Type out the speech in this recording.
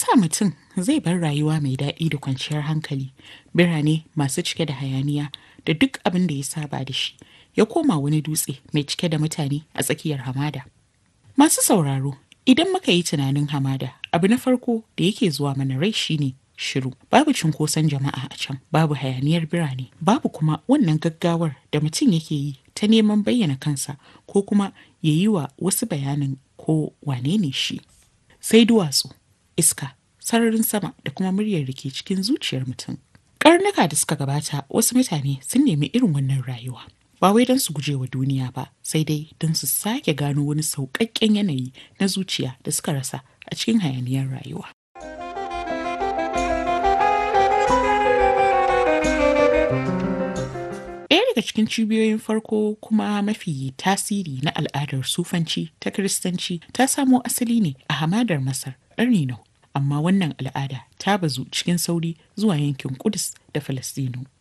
yasa mutum zai bar rayuwa mai daɗi da kwanciyar hankali birane masu cike da hayaniya da duk abin da ya saba da shi ya koma wani dutse mai cike da mutane a tsakiyar hamada masu sauraro idan muka yi tunanin hamada abu na farko da yake zuwa mana rai shine shiru babu cunkoson jama'a a can babu hayaniyar birane babu kuma wannan gaggawar da mutum yake yi ta neman bayyana kansa ko kuma ya yi wa wasu bayanin ko wane ne shi sai duwatsu iska sararin sama da kuma muryar da ke cikin zuciyar mutum karnuka da suka gabata wasu mutane sun nemi irin wannan rayuwa ba wai don su guje wa duniya ba sai dai don su sake gano wani sauƙaƙƙen yanayi na zuciya da suka rasa a cikin hayaniyar rayuwa Ɗaya daga cikin cibiyoyin farko kuma mafi tasiri na al'adar sufanci ta Kiristanci ta samo asali ne a hamadar Masar ƙarni na amma wannan al'ada ta bazu cikin sauri zuwa yankin Kudus da Falastinu.